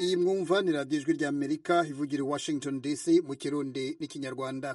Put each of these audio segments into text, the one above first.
iyi mwumva ni radiyo ijwi rya amerika ivugira i washington dc mu kirundi n'ikinyarwanda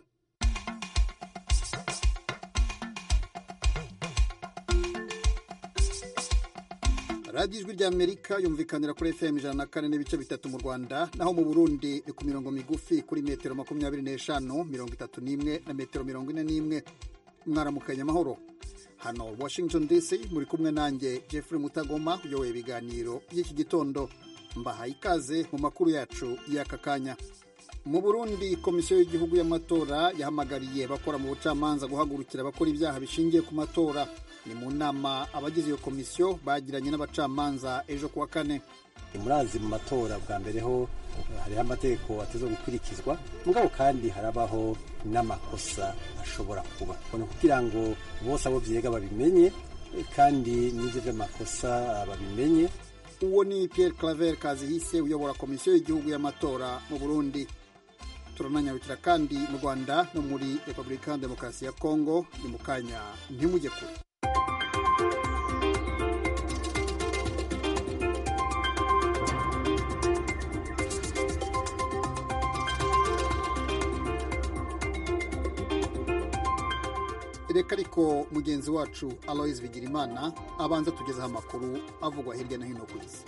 radiyo ijwi rya amerika yumvikanira kuri fm ijana na kane n'ibice bitatu mu rwanda naho mu burundi ni ku mirongo migufi kuri metero makumyabiri n'eshanu mirongo itatu n'imwe na metero mirongo ine n'imwe mwaramukanye amahoro hano washington dc muri kumwe nanjye jeffrey mutagoma uyoboye ibiganiro by'iki gitondo mbahaye ikaze mu makuru yacu y'aka kanya mu burundi komisiyo y'igihugu y'amatora yahamagariye abakora mu bucamanza guhagurukira abakora ibyaha bishingiye ku matora ni mu nama abagize iyo komisiyo bagiranye n'abacamanza ejo kuwa kane murazi mu matora bwa mbere ho hariho amategeko ateza gukurikizwa mugabo kandi harabaho n'amakosa ashobora kuba ni kugira ngo bose abo byega babimenye kandi n'ibyo by'amakosa babimenye uwo ni Pierre Claver Kazihise uyobora komisiyo y'igihugu y'amatora mu Burundi turananyarukira kandi mu Rwanda no muri Repubulika ya Demokarasi ya Kongo ni mu kanya ntimujye kure reka ariko mugenzi wacu aloise bigirimana abanza tugezeho amakuru avugwa hirya no hino ku isi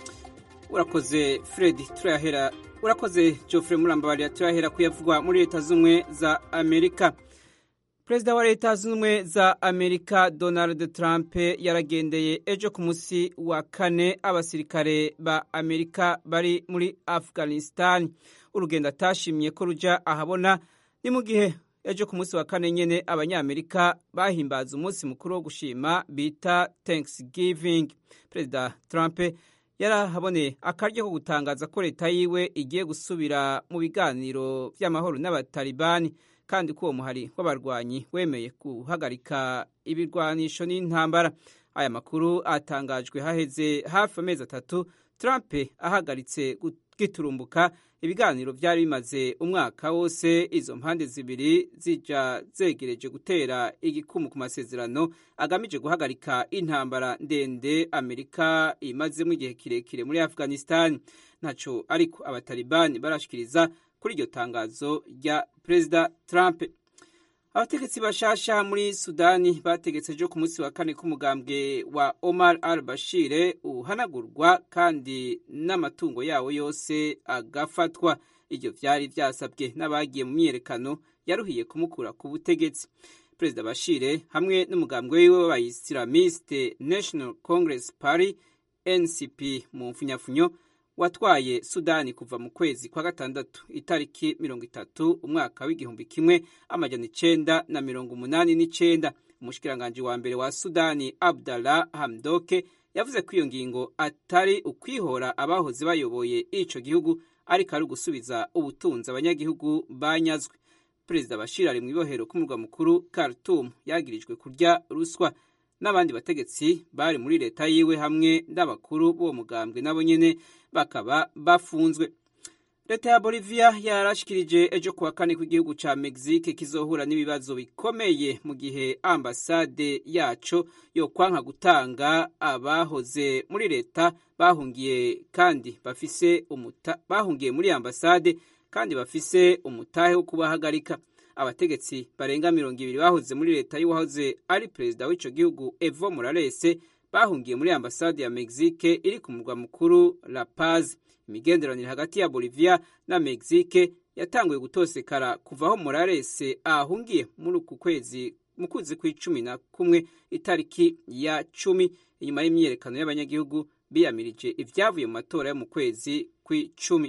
urakoze fred turayahera urakoze geoffrey murambabarira turahera kuyavugwa muri leta z'ubumwe za amerika perezida wa leta z'ubumwe za amerika donald trump yaragendeye ejo ku munsi wa kane abasirikare ba amerika bari muri afghanistan urugendo atashimye ko ruja ahabona ni mu gihe ejo ku munsi wa kane nyene abanyamerika bahimbaza umunsi mukuru wo gushima bita thanksgiving perezida trump yarahaboneye akaryo ko gutangaza ko leta yiwe igiye gusubira mu biganiro vy'amahoro n'abatalibani kandi ko uwo muhari w'abarwanyi wemeye guhagarika ibirwanisho n'intambara aya makuru atangajwe haheze hafi amezi atatu trump ahagaritse giturumbuka ibiganiro byari bimaze umwaka wose izo mpande zibiri zija zegereje gutera igikumu ku masezerano agamije guhagarika intambara ndende amerika imazemo igihe kirekire muri afghanistan ntaco ariko abatalibani barashikiriza kuri iryo tangazo rya perezida trump abategetsi bashasha muri sudani bategetse ejo ku munsi wa kane k'umugambwe wa omar al bashire uhanagurwa kandi n'amatungo yawo yose agafatwa ibyo byari byasabwe n'abagiye mu myiyerekano yaruhiye kumukura ku butegetsi perezida bashire hamwe n'umugambwe wiwe w'abayisilamiste national congress party ncp mu mfunyafunyo watwaye sudani kuva mu kwezi kwa gatandatu itariki mirongo itatu umwaka w'igihumbi kimwe amajana icenda na mirongo umunani n'icenda umushikiranganji wa mbere wa sudani abdallah hamdoke yavuze ko iyo ngingo atari ukwihora abahoze bayoboye ico gihugu ariko ari ugusubiza ubutunzi abanyagihugu banyazwe perezida bashir ari mu ibohero k'umurwa mukuru khartoum yagirijwe kurya ruswa n'abandi bategetsi bari muri leta yiwe hamwe n'abakuru b'uwo mugambwe nabo nyene bakaba bafunzwe leta ya bolivia yarashikirije ejo kuwa kane kw'igihugu ca mexique kizohura n'ibibazo bikomeye mu gihe ambasade yaco yokwanka gutanga abahoze muri leta bahungiye kandi bafise umuta bahungiye muri ambasade kandi bafise umutahe wo kubahagarika abategetsi barenga mirongo ibiri bahoze muri leta y'uwahoze ari perezida w'ico gihugu evo morales bahungiye muri ambasade ya mexique iri ku murwa mukuru la paz imigenderanire hagati ya bolivia na mexique yatanguye gutosekara kuva aho morales ahungiye muri uku kwezi mu kwezi kw'icumi na kumwe itariki ya cumi inyuma y'imyiyerekano y'abanyagihugu biyamirije ivyavuye mu matora yo mu kwezi kw'icumi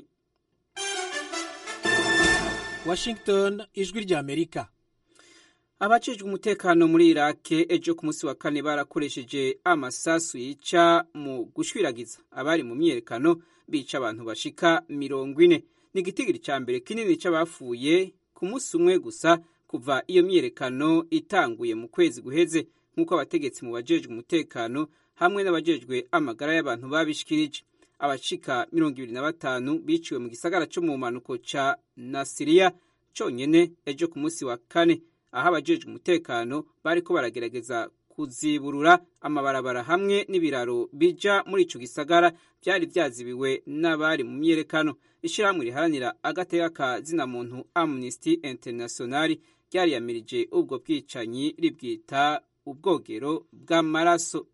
washington ijwi rya amerika abajejwe umutekano muri irake ejo ku munsi wa kane barakoresheje amasasu yica mu gushwiragiza abari mu myiyerekano bica abantu bashika mirongo ine ni igitigiri ca mbere kinini c'abapfuye ku munsi umwe gusa kuva iyo myiyerekano itanguye mu kwezi guheze nk'uko abategetsi mu bajejwe umutekano hamwe n'abajejwe amagara y'abantu babishikirije abashika mirongo ibiri na batanu biciwe mu gisagara co mu mpanuko ca nasiriya conyene ejo ku munsi wa kane aho abajejwe umutekano bariko baragerageza kuziburura amabarabara hamwe n'ibiraro bija muri ico gisagara byari vyazibiwe n'abari mu myerekano ishirahamwe riharanira agateka ka zina muntu Amnesty International ryariyamirije ubwo bwicanyi ribwita ubwogero bw'amaraso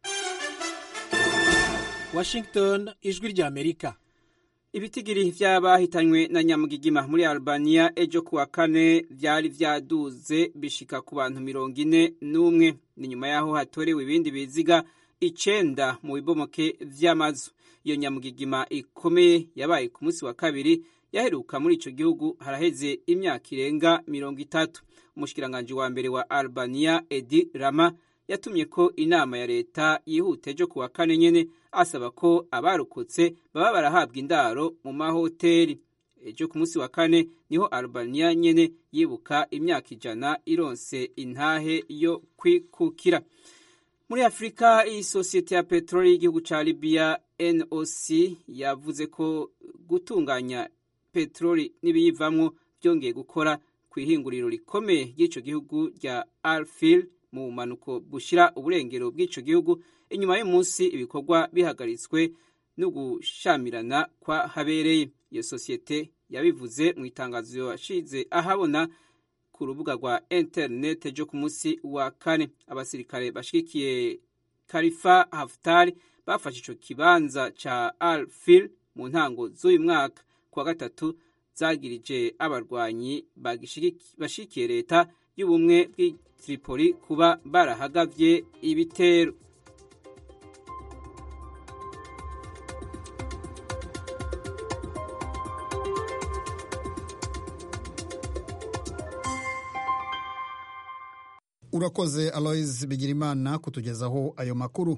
Washington ijwi rya Amerika ibitigiri vy'abahitanywe na nyamugigima muri Albania ejo kuwa kane vyari vyaduze bishika ku bantu mirongo ine n'umwe ni nyuma yaho hatorewe ibindi biziga icenda mu bibomoke vy'amazu iyo nyamugigima ikomeye yabaye ku munsi wa kabiri yaheruka muri ico gihugu haraheze imyaka irenga mirongo itatu umushikiranganji wa mbere wa Albania Edi Rama yatumye ko inama ya leta yihuta ejo kuwa kane nyene asaba ko abarokotse baba barahabwa indaro mu mahoteli ejo ku munsi wa kane niho Albania nyene yibuka imyaka ijana ironse intahe yo kwikukira muri afurika iyi sosiyete ya peteroli y'igihugu ca libiya noc yavuze ko gutunganya peteroli n'ibiyivamwo byongeye gukora ku ihinguriro rikomeye ry'ico gihugu rya alfil mu bumanuko bushira uburengero bw'ico gihugu inyuma y'umunsi ibikorwa bihagaritswe no gushamirana kwa habereye iyo sosiyete yabivuze mu itangazo yashize ahabona ku rubuga rwa interinete ryo ku munsi wa kane abasirikare bashigikiye karifa haftar bafashe ico kibanza ca al fil mu ntango z'uyu mwaka kuwa gatatu zagirije abarwanyi bashigikiye leta y'ubumwe bw'Tripoli kuba barahagavye ibitero urakoze alois bigirimana kutugezaho ayo makuru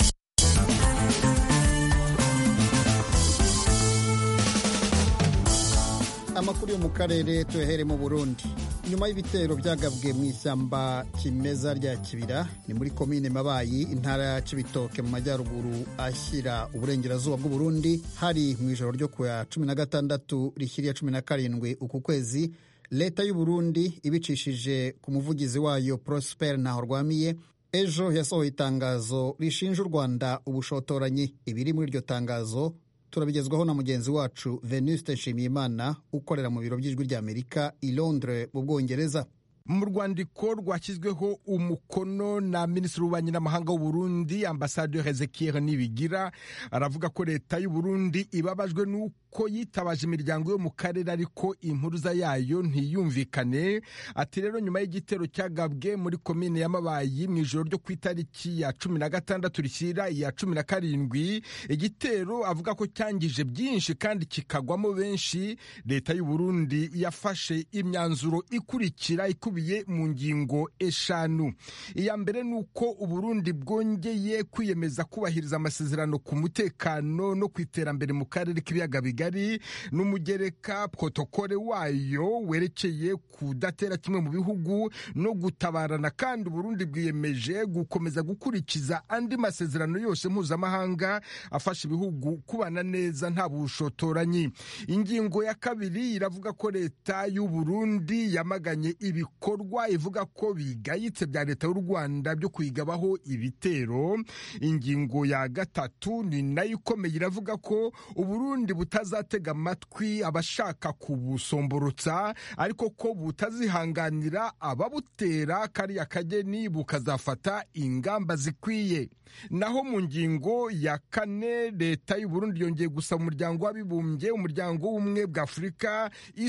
amakuru yo mu karere tuyahere mu burundi nyuma y'ibitero byagabwe mu ishyamba kimeza rya kibira ni muri komine mabayi intara ya cibitoke mu majyaruguru ashyira uburengerazuba bw'uburundi hari mu ijoro ryo ku ya cumi na gatandatu rishyiriya cumi na karindwi uku kwezi leta y'uburundi ibicishije ku muvugizi wayo prosper ntahorwamiye ejo yasohoye itangazo rishinja u rwanda ubushotoranyi ibiri muri iryo tangazo turabigezwaho na mugenzi wacu venuste nshimiyimana ukorera mu biro by'ijwi ry'amerika i londres mu bwongereza mu rwandiko rwashyizweho umukono na minisitiri w'ububanyi n'amahanga w'uburundi ambasaderi ezekiel nibigira aravuga ko leta y'uburundi ibabajwe n'uko yitabaje imiryango yo mu karere ariko impuruza yayo ntiyumvikane ati rero nyuma y'igitero cyagabwe muri komine y'amabayi mu ijoro ryo ku itariki ya cumi na gatandatu rishyira iya cumi na karindwi igitero avuga ko cyangije byinshi kandi kikagwamo benshi leta y'uburundi yafashe imyanzuro ikurikira ikubiye mu ngingo eshanu iya mbere ni uko uburundi bwongeye kwiyemeza kubahiriza amasezerano ku mutekano no ku iterambere mu karere k'ibiyaga bigari n'umugereka protokole wayo werekeye kudatera kimwe mu bihugu no gutabarana kandi uburundi bwiyemeje gukomeza gukurikiza andi masezerano yose mpuzamahanga afasha ibihugu kubana neza nta bushotoranyi ingingo ya kabiri iravuga ko leta y'uburundi yamaganye ibikorwa ivuga ko bigayitse bya leta y'u rwanda byo kuyigabaho ibitero ingingo ya gatatu ni nayo ikomeye iravuga ko uburundi butazatega amatwi abashaka kubusomborotsa ariko ko butazihanganira ababutera kariya kageni bukazafata ingamba zikwiye naho mu ngingo ya kane leta y'uburundi yongeye gusaba umuryango w'abibumbye umuryango w'ubumwe bwa afurika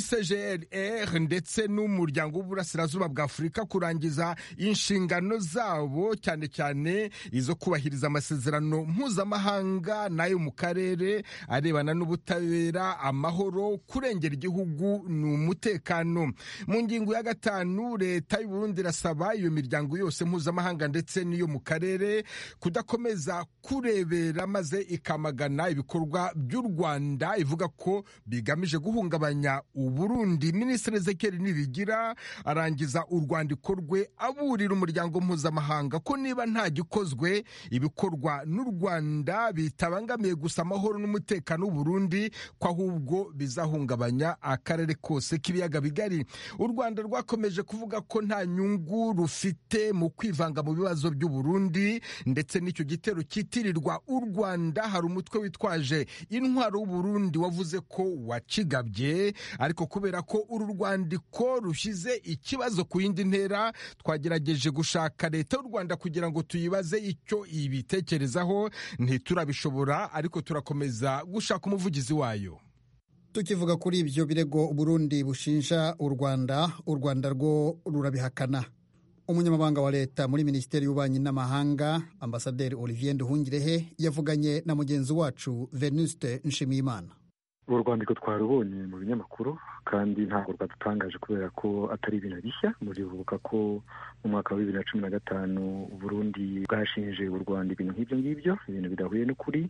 icgrr ndetse n'umuryango w'uburasirazuba bwa afurika kurangiza inshingano zabo cyane cyane izo kubahiriza amasezerano mpuzamahanga n'ayo mu karere arebana n'ubutabera amahoro kurengera igihugu ni umutekano mu ngingo ya gatanu leta y'uburundi irasaba iyo miryango yose mpuzamahanga ndetse n'iyo mu karere kudakomeza kurebera maze ikamagana ibikorwa by'u rwanda ivuga ko bigamije guhungabanya uburundi minisitiri ezekeri nibigira arangiza urwandiko rwe aburira umuryango mpuzamahanga ko niba nta gikozwe ibikorwa n'u rwanda bitabangamiye gusa amahoro n'umutekano w'uburundi ko ahubwo bizahungabanya akarere kose k'ibiyaga bigari u rwanda rwakomeje kuvuga ko nta nyungu rufite mu kwivanga mu bibazo by'u Burundi ndetse n'icyo gitero cyitirirwa u rwanda hari umutwe witwaje intwaro w'uburundi wavuze ko wacigabye ariko kubera ko uru rwandiko rushyize ikibazo ku yindi ntera twagerageje gushaka leta y'u rwanda kugira ngo tuyibaze icyo ibitekerezaho ntiturabishobora ariko turakomeza gushaka umuvugizi wayo tukivuga kuri ibyo birego Burundi bushinja u rwanda u rwanda rwo rurabihakana umunyamabanga wa leta muri minisiteri y'ububanyi n'amahanga ambasaderi olivier nduhungirehe yavuganye na mugenzi wacu venuste nshimiyimana uru rwandiko twarubonye mu binyamakuru kandi ntabwo rwadutangaje kubera ko atari ibintu bishya muribuka ko mu mwaka wa bibiri na cumi na gatanu Burundi bwashinje u rwanda ibintu nk'ibyo ngibyo ibintu bidahuye n'ukuri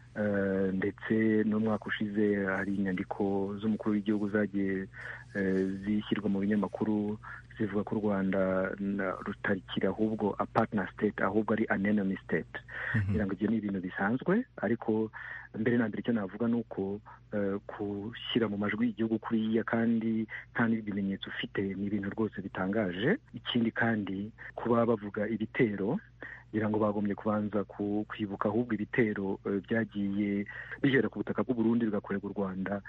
ndetse n'umwaka ushize hari inyandiko z'umukuru w'igihugu zagiye zishyirwa mu binyamakuru zivuga ko u rwanda rutarikira ahubwo a partner state ahubwo ari an enemy state kugira ngo ibyo ni ibintu bisanzwe ariko mbere na mbere icyo navuga ni uko gushyira mu majwi igihugu kuriya kandi nta n'ibimenyetso ufite ni ibintu rwose bitangaje ikindi kandi kuba bavuga ibitero ngira ngo bagombye kubanza kwibuka ahubwo ibitero byagiye bihera ku butaka bw'uburundi bigakorerwa u rwanda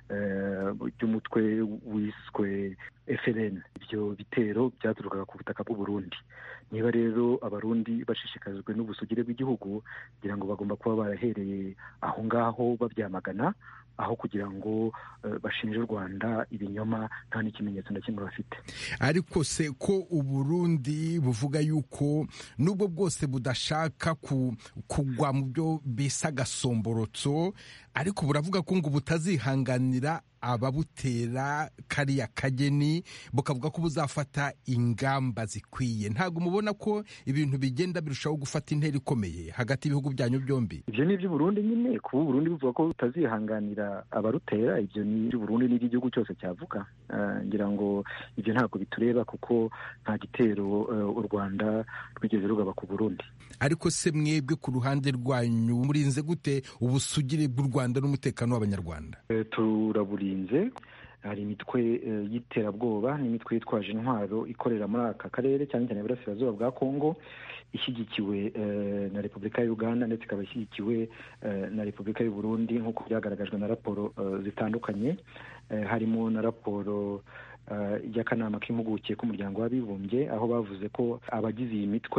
by'umutwe wiswe FLN ibyo bitero byaturukaga ku butaka bw'uburundi niba rero abarundi bashishikajwe n'ubusugire bw'igihugu ngira ngo bagomba kuba barahereye aho ngaho babyamagana aho kugira ngo bashinje u rwanda ibinyoma nta n'ikimenyetso na kimwe bafite ariko se ko uburundi buvuga yuko nubwo bwose budashaka kugwa mu byo bisa agasomborotso ariko buravuga ko ngo butazihanganira ababutera kariya kageni bukavuga ko buzafata ingamba zikwiye ntabwo mubona ko ibintu bigenda birushaho gufata intera ikomeye hagati y'ibihugu byanyu byombi ibyo ni iby'uburundi nyine kuba uburundi buvuga ko butazihanganira abarutera ibyo ni iby'uburundi n'iby'igihugu cyose cyavuga ngira ngo ibyo ntabwo bitureba kuko nta gitero u rwanda rwigeze rugaba ku burundi ariko se mwebwe ku ruhande rwanyu murinze gute ubusugire bw'u rwanda n'umutekano w'abanyarwanda turaburinze hari imitwe y'iterabwoba n'imitwe yitwaje intwaro ikorera muri aka karere cyane cyane iburasirazuba bwa kongo ishyigikiwe na repubulika ya uganda ndetse ikaba ishyigikiwe na repubulika y'u burundi nk'uko byagaragajwe na raporo zitandukanye harimo na raporo y'akanama k'impuguke k'umuryango w'abibumbye aho bavuze ko abagize iyi mitwe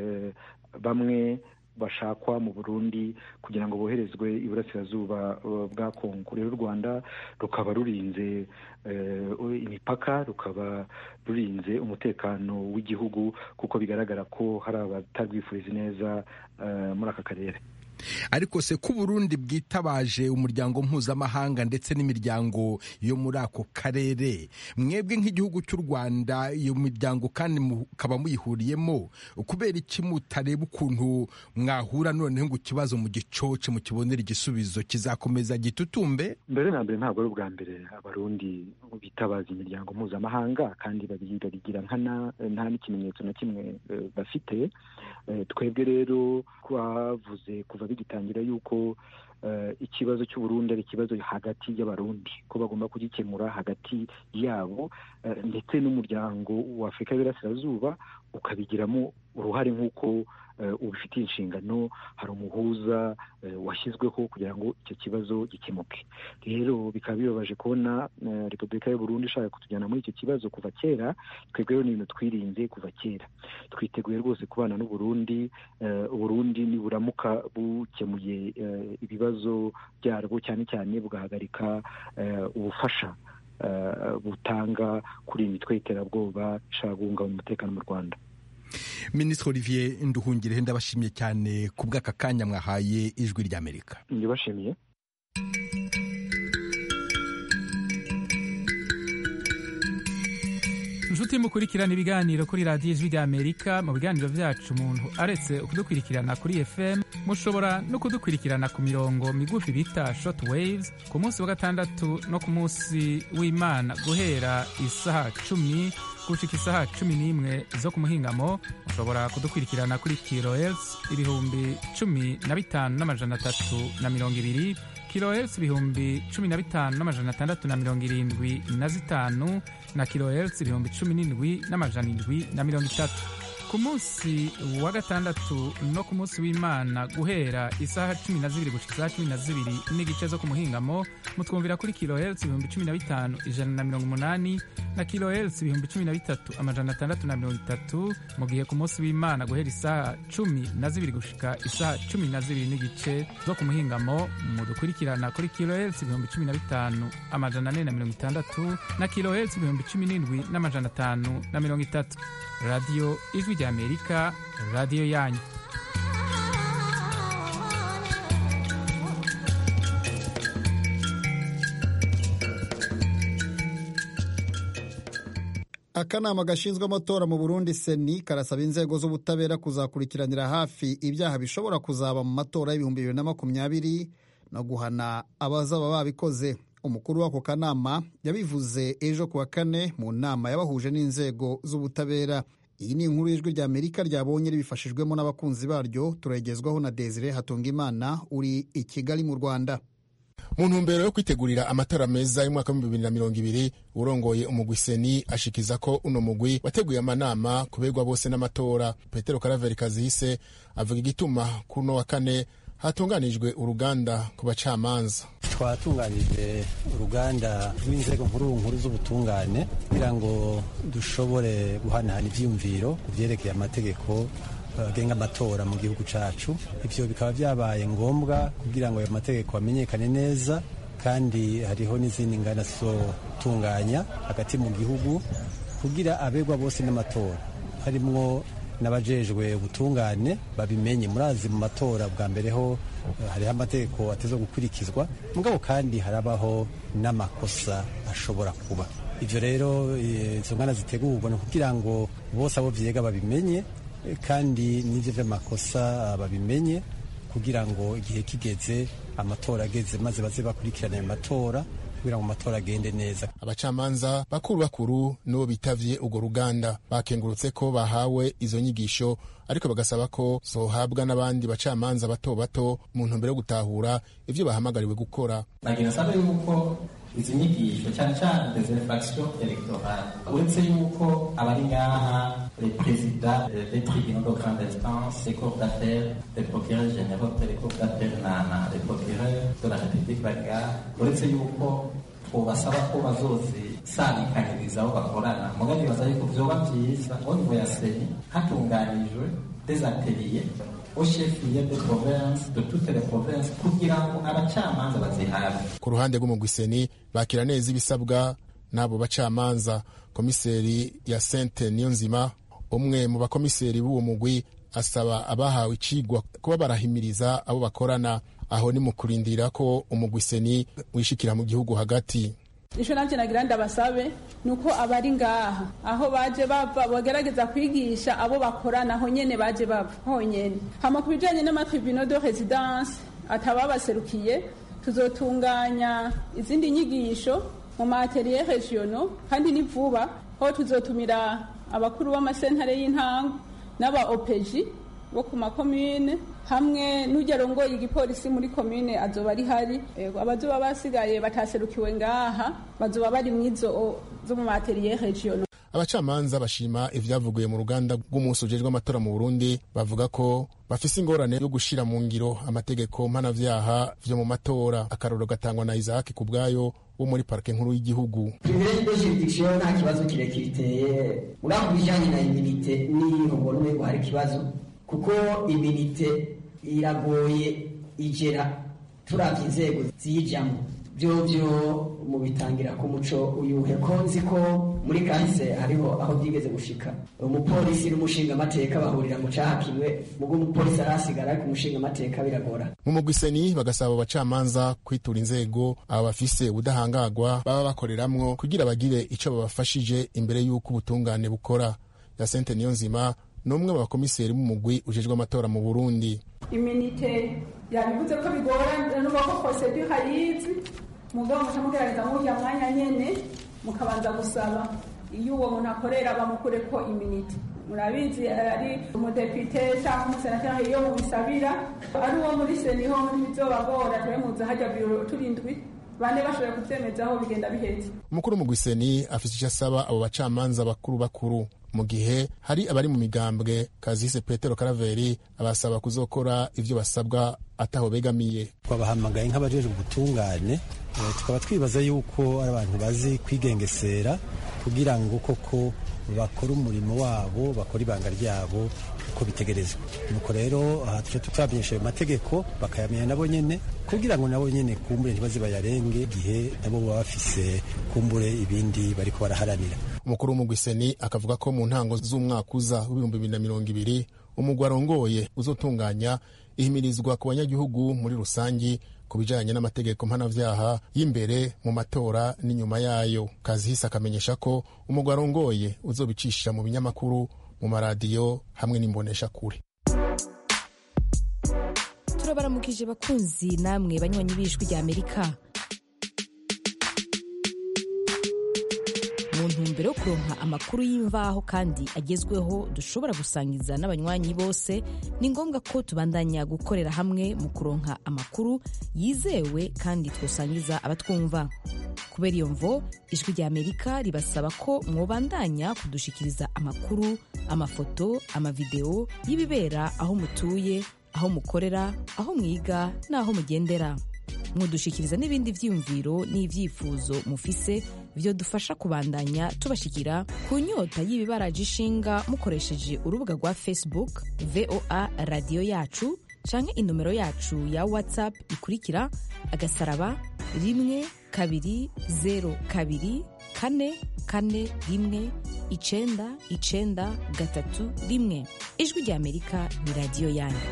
bamwe bashakwa mu burundi kugira ngo boherezwe iburasirazuba bwa kongo rero u rwanda rukaba rurinze imipaka rukaba rurinze umutekano w'igihugu kuko bigaragara ko hari abatarwifuriza neza muri aka karere ariko se ko uburundi bwitabaje umuryango mpuzamahanga ndetse n'imiryango yo muri ako karere mwebwe nk'igihugu cy'u rwanda iyo miryango kandi mukaba muyihuriyemo kubera iki mutareba ukuntu mwahura noneho ngo ikibazo mu gicoce mukibonera igisubizo kizakomeza gitutumbe mbere na mbere ntabwo ari ubwa mbere abarundi bitabaza imiryango mpuzamahanga kandi babigira nkana nta n'ikimenyetso na kimwe bafite twebwe rero twavuze kuva bigitangira yuko ikibazo cy'uburundi ari ikibazo hagati y'abarundi ko bagomba kugikemura hagati yabo ndetse n'umuryango wa afurika y'Iburasirazuba ukabigiramo uruhare nk'uko ubifitiye inshingano hari umuhuza washyizweho kugira ngo icyo kibazo gikemuke rero bikaba bibabaje kubona repubulika y'uburundi ishaka kutujyana muri icyo kibazo kuva kera twebwe rero ni ibintu twirinze kuva kera twiteguye rwose kubana n'uburundi uburundi niburamuka bukemuye ibibazo byarwo cyane cyane bugahagarika ubufasha butanga kuri iyi mitwe y'iterabwoba ishaka guhungabanya umutekano mu rwanda minisitiri olivier nduhungire ndabashimiye cyane ku bw'aka kanya mwahaye ijwi ry'amerika ndibashimiye inshuti mukurikirana ibiganiro kuri radiyo ijwi ry'amerika mu biganiro byacu umuntu aretse kudukurikirana kuri fm mushobora no kudukurikirana ku mirongo migufi bita short waves ku munsi wa gatandatu no ku munsi w'imana guhera isaha cumi gushika isaha cumi n'imwe zo ku muhingamo mushobora kudukurikirana kuri kilohertz ibihumbi cumi na bitanu n'amajana atatu na mirongo ibiri kilohertz ibihumbi cumi na bitanu n'amajana atandatu na mirongo irindwi na zitanu na kilohertz ibihumbi cumi n'indwi n'amajana indwi na mirongo itatu ku munsi wa gatandatu no ku munsi w'imana guhera isaha cumi na zibiri gushika isaha cumi na zibiri n'igice zo ku muhingamo mutwumvira kuri kilohertz ibihumbi cumi na bitanu ijana na mirongo umunani na kilohertz ibihumbi cumi na bitatu amajana atandatu na mirongo itatu mu gihe ku munsi w'imana guhera isaha cumi na zibiri gushika isaha cumi na zibiri n'igice zo ku muhingamo mudukurikirana kuri kilohertz ibihumbi cumi na bitanu amajana ane na mirongo itandatu na kilohertz ibihumbi cumi n'indwi n'amajana atanu na mirongo itatu radiyo ijwi ry'amerika radiyo yanyu akanama gashinzwe amatora mu burundi seni karasaba inzego z'ubutabera kuzakurikiranira hafi ibyaha bishobora kuzaba mu matora y'ibihumbi bibiri na makumyabiri no guhana abazaba babikoze umukuru w'ako kanama yabivuze ejo ku wa kane mu nama yabahuje n'inzego z'ubutabera iyi ni inkuru y'ijwi rya amerika ryabonye ribifashijwemo n'abakunzi baryo turagezwaho na desire hatungimana uri i kigali mu rwanda mu ntumbero yo kwitegurira amatora meza y'umwaka w'ibihumbi bibiri na mirongo ibiri urongoye umugwi seni ashikiza ko uno mugwi wateguye amanama kuberwa bose n'amatora petero karaveri kazihise avuga igituma kuri uno wa kane hatunganijwe uruganda ku bacamanza twatunganije uruganda rw'inzego nkuru nkuru z'ubutungane kugira ngo dushobore guhanahana ibyiyumviro ku byerekeye amategeko agenga amatora mu gihugu cyacu ibyo bikaba byabaye ngombwa kugira ngo ayo mategeko amenyekane neza kandi hariho n'izindi ngana zizotunganya hagati mu gihugu kugira abegwa bose n'amatora harimwo n'abajejwe ubutungane babimenye murazi mu matora bwa mbere ho hariho amategeko ateza gukurikizwa mugabo kandi harabaho n'amakosa ashobora kuba ibyo rero izo ngana zitegurwa ni kugira ngo bose abo vyega babimenye kandi n'ibyo by'amakosa babimenye kugira ngo igihe kigeze amatora ageze maze baze bakurikirana ayo matora kugira ngo amatora agende neza abacamanza bakuru bakuru nibo bitavye urwo ruganda bakengurutse ko bahawe izo nyigisho ariko bagasaba ko zohabwa n'abandi bacamanza bato bato mu ntumbero yo gutahura ivyo bahamagariwe gukora nagira nsaba yuko izi nyigisho cyane cyane des infractions electorales uretse yuko abari ngaha les présidents des tribunaux de grande instance les cours d'appel les procureurs généraux les cours d'appel na na les procureurs de la république bari ngaha uretse yuko twobasaba ko bazozisabikaniriza aho bakorana mugabo bibaza yuko vyoba vyiza au niveau ya seni hatunganijwe des ateliers au chef-lieu de province de toutes les provinces kugira ngo abacamanza bazihabe ku ruhande rw'umugwiseni bakira neza ibisabwa n'abo bacamanza komiseri ya sente niyonzima umwe mu bakomiseri b'uwo mugwi asaba abahawe icigwa kuba barahimiriza abo bakorana aho ni mu kurindira ko umugwiseni wishikira mu gihugu hagati ico navyo nagira ndabasabe ni uko abari ngaha aho baje bava bagerageza kwigisha abo bakorana aho nyene baje bava honyene hama ku bijanye n'amatribunal de residence atababaserukiye tuzotunganya izindi nyigisho mu maatelier regionaux kandi ni vuba aho tuzotumira abakuru b'amasentare y'intango n'aba opeji bo ku makomine hamwe n'ujya arongoye igipolisi muri komine azoba ari hari abazoba basigaye bataserukiwe ngaha bazoba bari mwizo zo mu materiye region abacamanza bashima ivyavuguye mu ruganda rw'umunsi ujejwe amatora mu burundi bavuga ko bafise ingorane yo gushira mu ngiro amategeko mpanavyaha vyo mu matora akarorero gatangwa na isaac ku bwayo wo muri parike nkuru y'igihugu privilege de juridiction nta kibazo kirekire iteye mugabo ku bijanye na iminite niyo mbona umengo hari ikibazo kuko iminite iragoye igera turavye inzego ziyijamwo vyovyo mu bitangira ku muco uyuhe ko nzi ko muri kahise hariho aho byigeze gushika umupolisi n'umushinga amateka bahurira mu caha kimwe mugo umupolisi arasigara ariko umushinga amateka biragora mu mugwiseni bagasaba abacamanza kwitura inzego aba bafise ubudahangagwa baba bakoreramwo kugira bagire ico babafashije imbere y'uko ubutungane bukora yasente niyo nzima ni umwe mu bakomiseri b'umugwi ujejwe amatora mu burundi iminite yabivuze ko bigorana n'uba ko procedure ayizi mugabo muca mugerageza murya mwanya nyene mukabanza gusaba iyo uwo muntu akorera bamukure ko iminite murabizi ari umudepite cyangwa umusenateri iyo mubisabira ari uwo muri seniho ntibizobagora tube muza hajya biro turindwi bane bashoboye kubyemezaho bigenda bihetse umukuru mu gwiseni afite icyo asaba abo bacamanza bakuru bakuru mu gihe hari abari mu migambwe kazise petero karaveri abasaba kuzokora ibyo basabwa ataho begamiye twabahamagaye nk'abajejwe ubutungane tukaba twibaza yuko ari abantu bazi kwigengesera kugira ngo koko bakore umurimo wabo bakore ibanga ryabo uko bitegerezwa nuko rero aha tujya tutamenyesha ayo mategeko bakayamenya nabo nyene kugira ngo nabo nyene kumbure ntibaze bayarenge igihe nabo baba bafise kumbure ibindi bariko baraharanira umukuru w'umugwiseni akavuga ko mu ntango z'umwaka uza w'ibihumbi bibiri na mirongo ibiri umugwi arongoye uzotunganya ihimirizwa ku banyagihugu muri rusangi ku bijanye n'amategeko mpanavyaha y'imbere mu matora n'inyuma yayo kazihise akamenyesha ko umugwi arongoye uzobicisha mu binyamakuru mu maradiyo hamwe n'imbonesha kure turabaramukije bakunzi namwe banywanyi b'ijwi rya amerika mu ntumbero yo kuronka amakuru y'imvaho kandi agezweho dushobora gusangiza n'abanywanyi bose ni ngombwa ko tubandanya gukorera hamwe mu kuronka amakuru yizewe kandi twosangiza abatwumva kubera iyo mvo ijwi rya amerika ribasaba ko mwobandanya kudushikiriza amakuru amafoto amavideo y'ibibera aho mutuye aho mukorera aho mwiga n'aho mugendera mudushikiriza n'ibindi vyiyumviro n'ivyifuzo mufise vyo dufasha kubandanya tubashikira ku nyota y'ibibaraje ishinga mukoresheje urubuga rwa facebook voa radiyo yacu canke inomero yacu ya whatsapp ikurikira agasaraba rimwe kabiri zero kabiri kane kane rimwe icenda icenda gatatu rimwe ijwi rya amerika ni radiyo yanyu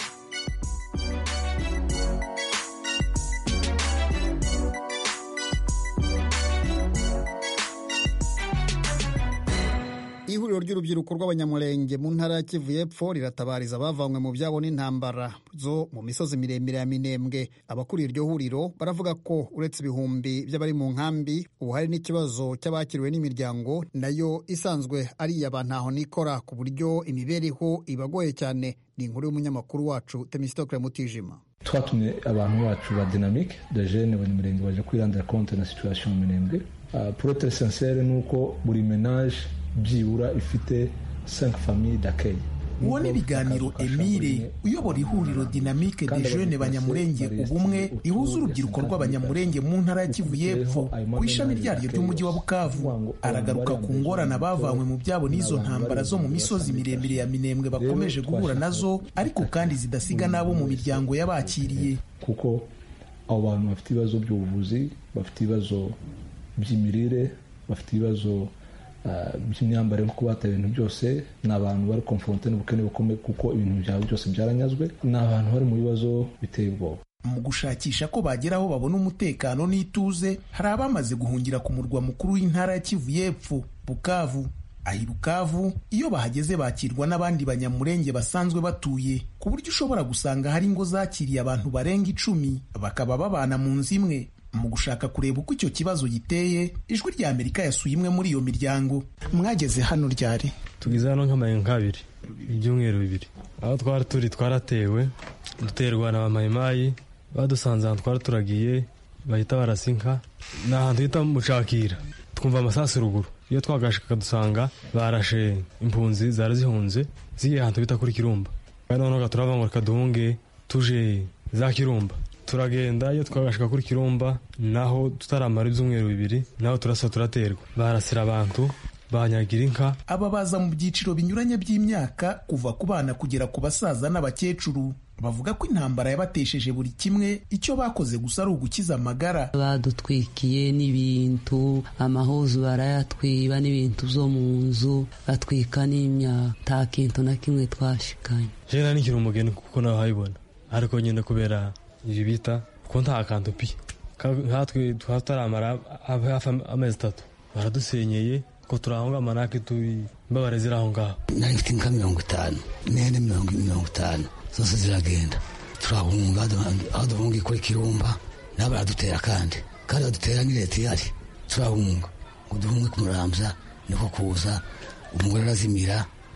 ihuriro ry'urubyiruko rw'abanyamurenge mu ntara ya kivu y'epfo riratabariza abavanywe mu byabo n'intambara zo mu misozi miremire ya minembwe abakuriye iryo huriro baravuga ko uretse ibihumbi by'abari mu nkambi ubu hari n'ikibazo cy'abakiriwe n'imiryango nayo isanzwe ari iy'aba ntaho nikora ku buryo imibereho ibagoye cyane ni inkuru y'umunyamakuru wacu temisitokire mutijima twatumye abantu bacu ba dinamike de jene abanyamurenge baje kwirandira konte na situation mu minembwe uh, prote sincere ni uko buri menage byibura ifite 5 famille d'accueil uwo ni ibiganiro emile uyobora ihuriro dinamike de jene banyamurenge ubumwe ihuza urubyiruko rw'abanyamurenge mu ntara ya kivu y'epfo ku ishami ryaryo ry'umujyi wa bukavu aragaruka ku ngorane abavanywe mu byabo n'izo ntambara zo mu misozi miremire ya minembwe bakomeje guhura nazo ariko kandi zidasiga n'abo mu miryango y'abakiriye kuko abo bantu bafite ibibazo by'ubuvuzi bafite ibibazo by'imirire bafite ibibazo by'imyambarire nko kubata ibintu byose ni abantu bari konfronte n'ubukene bukomeye kuko ibintu byabo byose byaranyazwe ni abantu bari mu bibazo biteye ubwoba mu gushakisha ko bagera aho babona umutekano n'ituze hari abamaze guhungira ku murwa mukuru w'intara ya kivu y'epfo bukavu ahi bukavu iyo bahageze bakirwa n'abandi banyamurenge basanzwe batuye ku buryo ushobora gusanga hari ingo zakiriye abantu barenga icumi bakaba babana mu nzu imwe mu gushaka kureba uko icyo kibazo giteye ijwi rya amerika yasuye imwe muri iyo miryango mwageze hano ryari tugeze hano nk'amayenga nk'abiri ibyumweru bibiri aho twari turi twaratewe duterwa na bamayimayi badusanze ahantu twari turagiye bahita barasinka ni ahantu hita mucakira twumva amasasu ruguru iyo twagashika dusanga barashe impunzi zari zihunze zigiye ahantu bita kuri kirumba kandi noneho turava ngo reka duhunge tuje za kirumba turagenda iyo twagashika kuri kirumba naho tutaramara ibyumweru bibiri naho turasa turaterwa barasira abantu banyagira inka aba baza mu byiciro binyuranye by'imyaka kuva ku bana kugera ku basaza n'abakecuru bavuga ko intambara yabatesheje buri kimwe icyo bakoze gusa ari ugukiza amagara badutwikiye n'ibintu amahuzu barayatwiba n'ibintu byo mu nzu batwika n'imyaka nta kintu na kimwe twashikanye jena nikiri umugeni kuko nawe habibona ariko nyine kubera ibi bita ko nta kantu pi nkatwe tutaramara hafi amezi atatu baradusenyeye ko turahonga amanake turi imbabare ziri aho ngaho nari mfite inka mirongo itanu n'ihene mirongo itanu zose ziragenda turahunga aho duhunga kuri kirumba nabo baradutera kandi kandi badutera ni leta ihari turahunga ngo duhunge ku murambya niko kuza umugore arazimira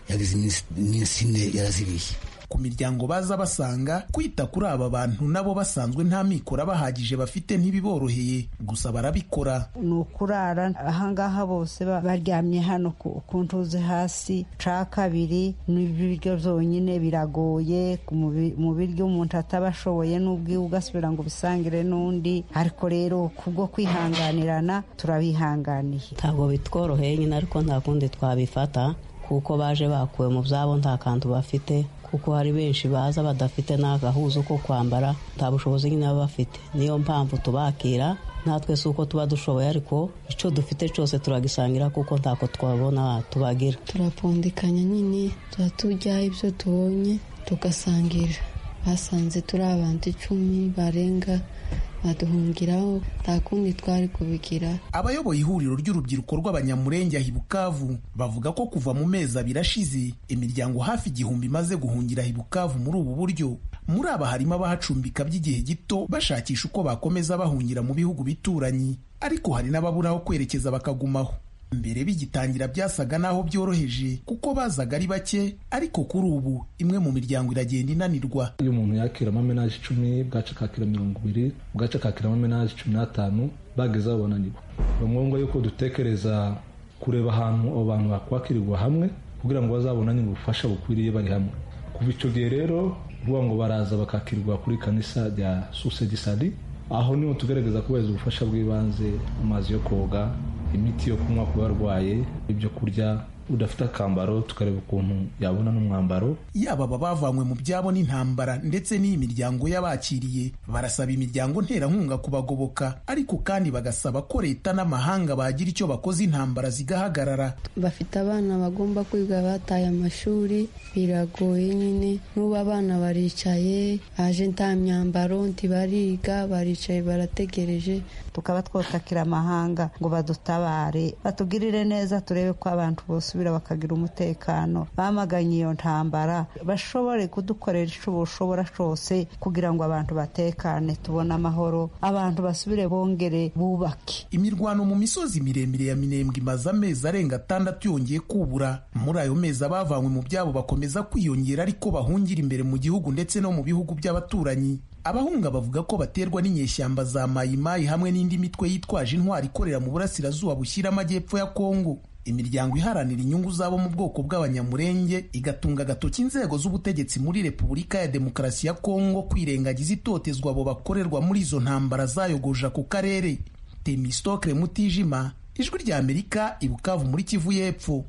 yagize iminsi ine yarazibiye ku miryango baza basanga kwita kuri aba bantu nabo basanzwe nta mikoro abahagije bafite ntibiboroheye gusa barabikora ni ukurara ahangaha bose baryamye hano ku ntuze hasi ca kabiri n'ibiryo byonyine biragoye mu biryo umuntu ataba ashoboye n'ubwiwe ugasubira ngo ubisangire n'undi ariko rero kubwo kwihanganirana turabihanganiye ntabwo bitworoheye nyine ariko nta kundi twabifata kuko baje bakuwe mu byabo nta kantu bafite kuko hari benshi baza badafite n'agahuzo ko kwambara nta bushobozi nyine baba bafite niyo mpamvu tubakira natwe si uko tuba dushoboye ariko icyo dufite cyose turagisangira kuko ntako twabona tubagira turapfundikanya nyine tuba turya ibyo tubonye tugasangira basanze turi abantu icumi barenga baduhungiraho nta kundi twari kubigira abayoboye ihuriro ry'urubyiruko rw'abanyamurenge ahi bukavu bavuga ko kuva mu mezi abiri ashize imiryango hafi igihumbi imaze guhungira ahi bukavu muri ubu buryo muri aba harimo abahacumbika by'igihe gito bashakisha uko bakomeza bahungira mu bihugu bituranyi ariko hari n'ababura aho kwerekeza bakagumaho mbere bigitangira byasaga n'aho byoroheje kuko bazaga ari bake ariko kuri ubu imwe mu miryango iragenda inanirwa iyo umuntu yakira amamenaje icumi bwaca akakira mirongo ibiri bwaca akakira amamenaje cumi n'atanu bageze aho bananirwa ni ngombwa yuko dutekereza kureba ahantu abo bantu bakwakirirwa hamwe kugira ngo bazabonane ubufasha bukwiriye bari hamwe kuva icyo gihe rero ruvuga ngo baraza bakakirwa kuri kanisa rya susedisadi aho niho tugaragaza kubahiriza ubufasha bw'ibanze amazi yo koga imiti yo kunywa ku barwaye ibyo kurya udafite akambaro tukareba ukuntu yabona n'umwambaro yaba aba bavanywe mu byabo n'intambara ndetse n'iyi miryango y'abakiriye barasaba imiryango nterankunga kubagoboka ariko kandi bagasaba ko leta n'amahanga bagira icyo bakoze intambara zigahagarara bafite abana bagomba kwiga bataye amashuri biragoye nyine n'ubu abana baricaye aje nta myambaro ntibariga baricaye barategereje tukaba twotakira amahanga ngo badutabare batugirire neza turebe ko abantu bose basubira bakagira umutekano bamaganye iyo ntambara bashobore kudukorera icyo bushobora cyose kugira ngo abantu batekane tubone amahoro abantu basubire bongere bubake imirwano mu misozi miremire ya minembwe imaze amezi arenga atandatu yongeye kubura muri ayo mezi abavanywe mu byabo bakomeza kwiyongera ariko bahungira imbere mu gihugu ndetse no mu bihugu by'abaturanyi abahunga bavuga ko baterwa n'inyeshyamba za mayimayi hamwe n'indi mitwe yitwaje intwari ikorera mu burasirazuba bushyira amajyepfo ya kongo imiryango iharanira inyungu zabo mu bwoko bw'abanyamurenge igatunga agatoki inzego z'ubutegetsi muri repubulika ya demokarasi ya kongo kwirengagiza itotezwa abo bakorerwa muri izo ntambara zayogoje ako karere temistokre mutijima ijwi rya amerika ibukavu muri kivu y'epfo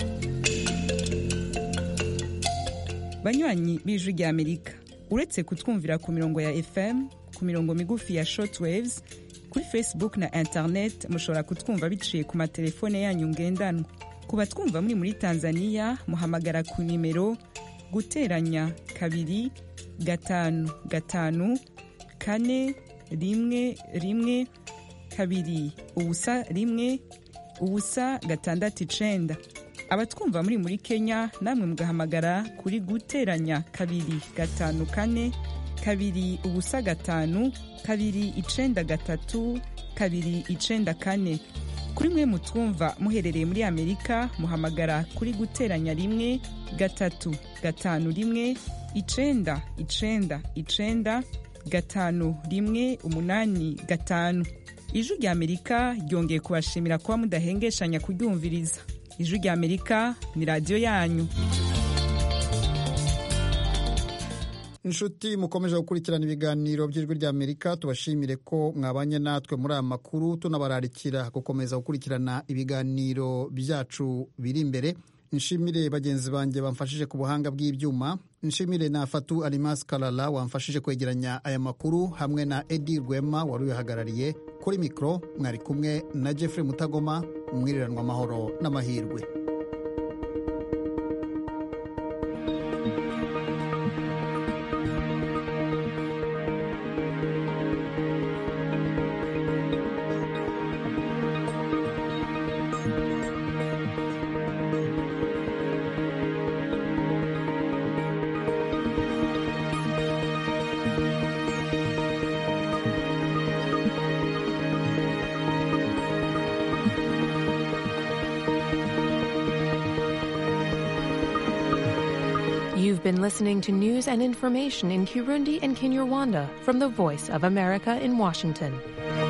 banywanyi b'ijwi rya amerika uretse kutwumvira ku mirongo ya fm ku mirongo migufi ya shortwaves kuri facebook na internet mushobora kutwumva biciye ku matelefone yanyu ngendanwa ku batwumva muri muri tanzania muhamagara ku nimero guteranya kabiri gatanu gatanu kane rimwe rimwe kabiri ubusa rimwe ubusa gatandatu icenda abatwumva muri muri kenya namwe mugahamagara kuri guteranya kabiri gatanu kane kabiri ubusa gatanu kabiri icenda gatatu kabiri icenda kane kuri mwe mutwumva muherereye muri amerika muhamagara kuri guteranya rimwe gatatu gatanu rimwe icenda icenda icenda gatanu rimwe umunani gatanu ijwi rya amerika ryongeye kubashimira kuba mudahengeshanya kuryumviriza ijwi rya amerika ni radiyo yanyu inshuti mukomeje gukurikirana ibiganiro by'ijwi rya amerika tubashimire ko mwabanye natwe muri aya makuru tunabararikira gukomeza gukurikirana ibiganiro byacu biri imbere nshimire bagenzi banjye bamfashije ku buhanga bw'ibyuma nshimire na fatu alimasi karara wamfashije kwegeranya aya makuru hamwe na edi rwema wari uyahagarariye kuri mikoro mwari kumwe na jeffrey mutagoma mwiriranwa amahoro n'amahirwe been listening to news and information in Kirundi and Kinyarwanda from the Voice of America in Washington.